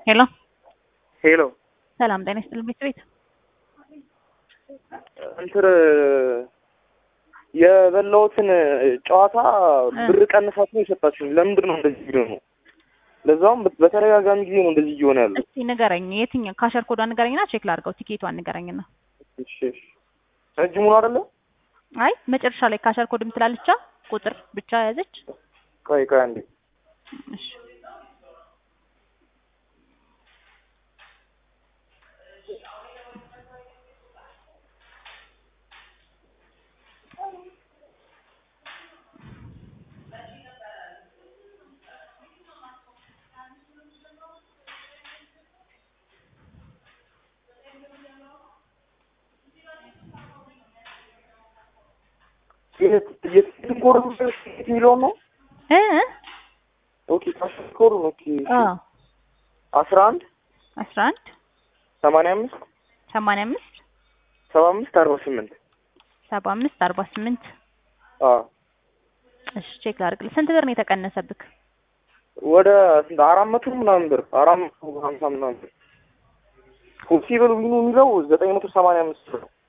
ሄሎ ሄሎ ሰላም ጤና ይስጥልኝ ቤት ቤት እንትን የበላሁትን ጨዋታ ብር ቀንሳችሁ ነው የሰጣችሁኝ። ለምንድን ነው እንደዚህ ቪዲዮ ነው? ለዛውም በተደጋጋሚ ጊዜ ነው እንደዚህ እየሆነ ያለው። እስቲ ንገረኝ፣ የትኛው ካሸር ኮዷን ንገረኝና ቼክ ላድርገው። ቲኬቷን ንገረኝና። እሺ እሺ። እጅ ሙሉ አይደለ? አይ መጨረሻ ላይ ካሸር ኮድ ምትላለቻ ቁጥር ብቻ ያዘች። ቆይ ቆይ አንዴ እሺ የትኮር የሚለው ነው። እ ኦኬ ካሽኮር ኦኬ አ አስራ አንድ አስራ አንድ ሰማንያ አምስት ሰማንያ አምስት ሰባ አምስት አርባ ስምንት ሰባ አምስት አርባ ስምንት አ እሺ ቼክ ላድርግልህ። ስንት ብር ነው የተቀነሰብክ? ወደ ስንት አራት መቶ ምናምን ብር አራት መቶ ሀምሳ ምናምን ብር ፖሲብል ዊኑ የሚለው ዘጠኝ መቶ ሰማንያ አምስት ብር ነው።